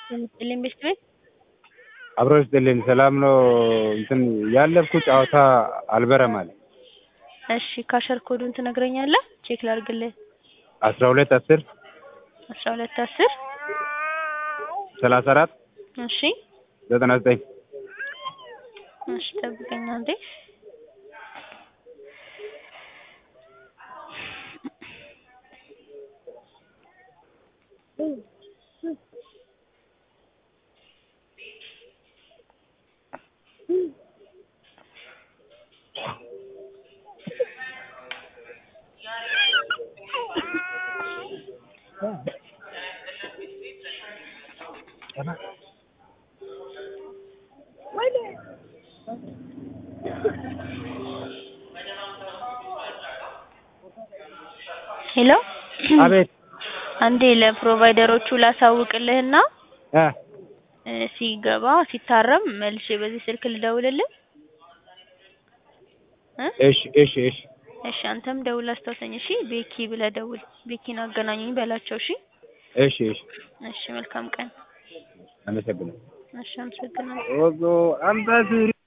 የምትልኝ ቤት ቤት አብሮ ይስጥልኝ። ሰላም ነው። እንትን ያለፍኩ ጨዋታ አልበረም አለ። እሺ ካሸር ኮዱን ትነግረኛለህ? ቼክ ላድርግልህ። አስራ ሁለት አስር አስራ ሁለት አስር ሰላሳ አራት እሺ ዘጠና ዘጠኝ እሺ ጠብቀኝ አንዴ። ሄሎ አቤት አንዴ ለፕሮቫይደሮቹ ላሳውቅልህና እ እ ሲገባ ሲታረም መልሼ በዚህ ስልክ ልደውልልህ እ እሺ እሺ እሺ እሺ አንተም ደውል አስታውሰኝ እሺ ቤኪ ብለህ ደውል ቤኪን አገናኙኝ በላቸው እሺ እሺ እሺ እሺ መልካም ቀን አመሰግናለሁ። እሺ አመሰግናለሁ ኦዞ አምባሲ